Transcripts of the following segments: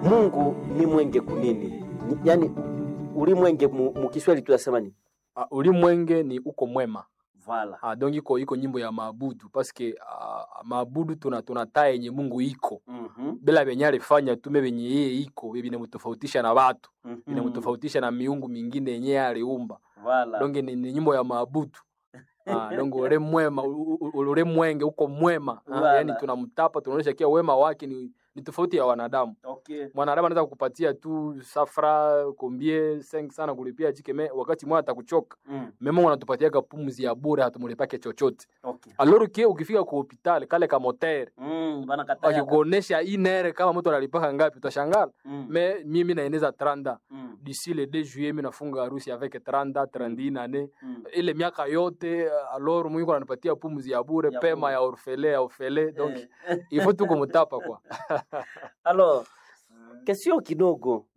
Mungu ni mwenge kunini? Ni- Yaani ulimwenge mu, mu Kiswahili tunasema ni Ah, ulimwenge ni uko mwema vala. ah, donc iko iko nyimbo ya maabudu paske ah, maabudu tuna tunataa yenye Mungu iko Mhm. bila venye alifanya tume venye yeye iko vinamtofautisha na watu Mhm. vinamtofautisha na miungu mingine yenye yeye aliumba Vala. donc ni, ni nyimbo ya maabudu ah, donc ule mwema u- u- ule mwenge uko mwema ah, Wala. yani tunamtapa tunaonyesha kia wema wake ni, ni tofauti ya wanadamu Okay. mwanadamu anaweza kukupatia tu safra kombie seng sana kulipia jikeme wakati mwana atakuchoka Mm. mema Mungu anatupatiaga pumzi ya bure hatumulipake chochote Okay. alors que ukifika ku hospitali kale ka motere Mm, bana kataya. wakikuonesha inere kama mtu analipaka ngapi utashangala Mm. me mimi naeneza 30 Mm. d'ici le 2 juillet mimi nafunga harusi avec 30 31 ane Mm. ile miaka yote alors Mungu ananipatia pumzi ya bure Ya pema bure. ya orfele ya orfele donc Eh. il faut tu kumtapa kwa Alors, kesio kidogo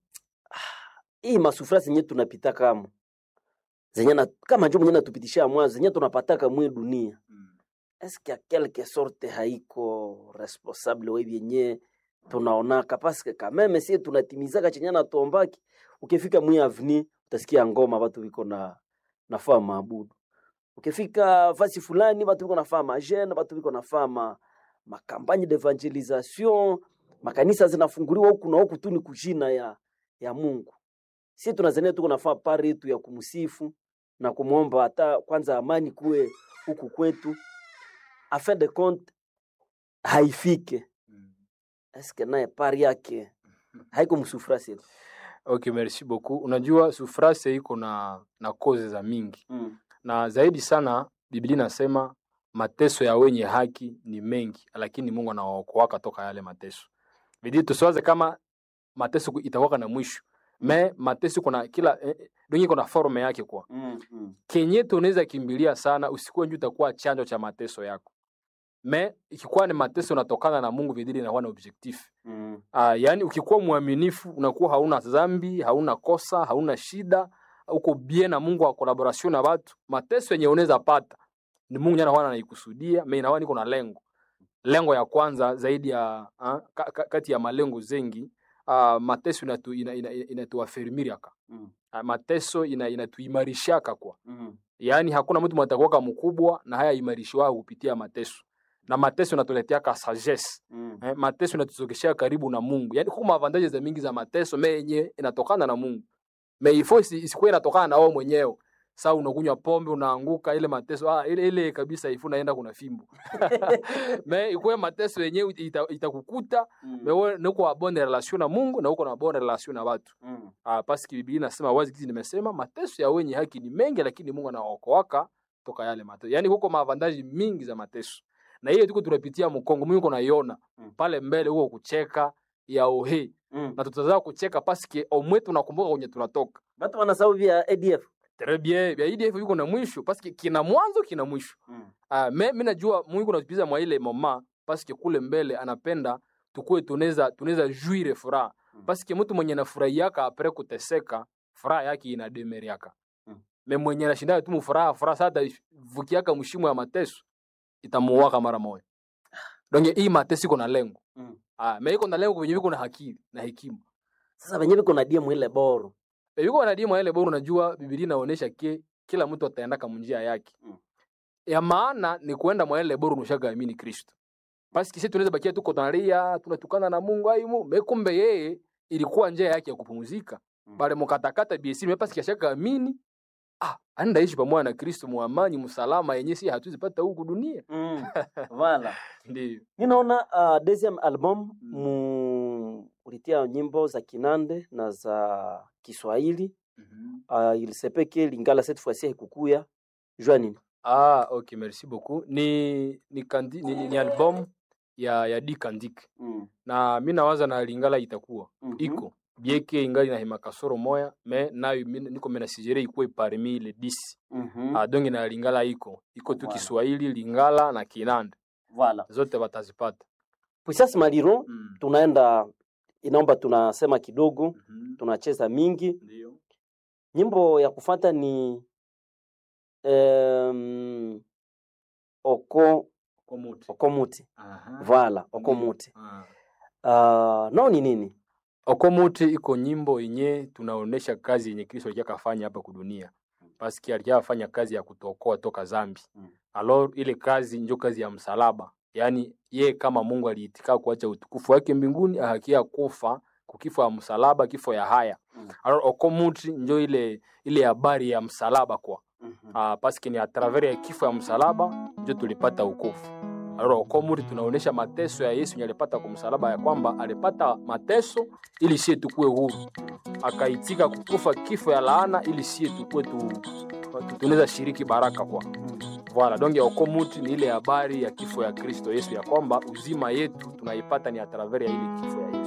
hii masufura zenye tunapita kama zenye na, kama njo mwenye natupitisha mwanzo zenye tunapataka mwe dunia eske a quelque sorte haiko responsable we vyenye tunaonaka paske kameme sie tunatimizaka chenye natuombaki ukifika mwi avni utasikia ngoma watu viko na nafaa maabudu ukifika fasi fulani watu viko nafaa majene watu viko nafaa ma, makampagne d'evangelisation makanisa zinafunguliwa huku na huku tu ni kujina ya, ya mungu si tunazania tuko nafaa pari yetu ya kumsifu na kumwomba hata kwanza amani kuwe huku kwetu afin de compte haifike eske naye pari yake haiko msufurasi okay merci beaucoup unajua sufrase iko na na koze za mingi mm. na zaidi sana biblia inasema mateso ya wenye haki ni mengi lakini mungu anawaokoaka toka yale mateso bidii tusiwaze kama mateso ku- itakuwaka na mwisho me mateso kuna kila eh, eh, donge kuna forme yake kwa Mm, mm. kenye tunaweza kimbilia sana usikuwe nju utakuwa chanjo cha mateso yako me ikikuwa ni mateso unatokana na mungu vidili inakuwa na objectif Mm. Ah, yaani ukikuwa mwaminifu unakuwa hauna dhambi, hauna kosa, hauna shida, uko bien na Mungu wa collaboration na watu. Mateso yenye unaweza pata ni Mungu jana wana anaikusudia, mimi na niko na lengo. Lengo ya kwanza zaidi ya ah, ka, ka, kati ya malengo zengi ah, mateso inatu ina, ina, ina, inatuafirmiriaka. Mm. Ah, mateso ina, inatuimarishaka kwa. Mm. Yaani hakuna mtu mtakuwa mkubwa na haya imarishiwa kupitia mateso. Na mateso inatuleteaka sagesse Mm. eh, mateso inatuzogeshea karibu na Mungu. Yaani kuna avantage za mingi za mateso me yenye inatokana na Mungu. Me ifo isi- isikuwe inatokana na wewe mwenyewe. Sasa unakunywa pombe unaanguka ile mateso ah, ile ile kabisa ifu naenda kuna fimbo. me ikuwe mateso yenyewe ita- itakukuta Mm. me wewe uko na bonne relation na Mungu na uko na bonne relation na watu. Mm. Ah, paski Biblia inasema wazi kizi nimesema mateso ya wenye haki ni mengi lakini Mungu anaokoaka toka yale mateso. Yaani huko maavantaji mingi za mateso. Na hiyo tuko tunapitia mkongo, Mungu uko naiona Mm. pale mbele huko kucheka ya ohe Mm. na tutazaa kucheka paske omwe tunakumbuka kwenye tunatoka Batu wanasahau vya ADF. très bien vya IDF yuko na mwisho paske kina mwanzo kina mwisho Mm. ah me mimi najua Mungu anatupiza mwa ile mama paske kule mbele anapenda tukue tunaweza tunaweza juire furaha Mm. paske mtu mwenye anafurahiaka apre kuteseka furaha yake inademeriaka Mm. me mwenye anashinda tu mfuraha furaha sasa vukiaka mshimo ya mateso itamuwaka mara moja donc hii mateso iko na lengo Mm. ah me iko na lengo kwenye viko na akili na hekima Sasa wenyewe viko na dia mwile boro. E, yuko wanadimu ile bora unajua Biblia inaonyesha ke kila mtu ataenda kama njia yake. Mm. Ya maana ni kuenda mwa ile bora unashaga amini Kristo. Basi kisi tunaweza bakia tuko tunalia, tunatukana na Mungu aimu, mekumbe yeye ilikuwa njia yake ya kupumzika. Mm. Bale mkatakata BC mepasi kishaka amini. Ah, anda ishi pamoja na Kristo muamani msalama yenye si hatuzipata huku dunia. Mm. Voilà. Ndio. Ninaona uh, deuxième album Mm. mu ulitia nyimbo za Kinande na za Kiswahili uh, ilisepeke Lingala cette fois-ci haikukuya jua nini? Ah, okay, merci beaucoup. Ni ni, kandi, ni, ni, ni album ya ya Dick and Dick. Mm. na mi nawaza na lingala itakuwa Mhm. iko bieke ingali na hema kasoro moya me nayo mi- niko mena sijere ikuwe parmi le 10 Mhm. ah, donge na lingala iko iko tu Voilà. Kiswahili lingala na Kinanda Voilà. zote watazipata Puissance Maliro mm. tunaenda inaomba tunasema kidogo, mm tunacheza mingi. ndio Nyimbo ya kufata ni um, oko kwa muti okomuti aha vala Ndio. okomuti ah. uh, nao ni nini okomuti iko nyimbo yenye tunaonesha kazi yenye kristo alikia kafanya hapa kudunia paski alikia afanya kazi ya kutokoa toka zambi Mm. alors ile kazi njo kazi ya msalaba yaani ye kama mungu aliitika kuacha utukufu wake mbinguni ahakia kufa kukifo ya msalaba kifo ya haya Mm. alors okomuti njo ile ile habari ya msalaba kwa Mhm. uh, paske ni a travers ya kifo ya msalaba njo tulipata ukofu alors okomuri tunaonesha mateso ya yesu yenye alipata kwa msalaba ya kwamba alipata mateso ili sie tukue huru akaitika kukufa kifo ya laana ili sie tukue tu, tu, tunaweza shiriki baraka kwa Voilà, donc ya okomuti ni ile habari ya kifo ya Kristo Yesu ya kwamba uzima yetu tunaipata ni a travers ya ile kifo ya Yesu.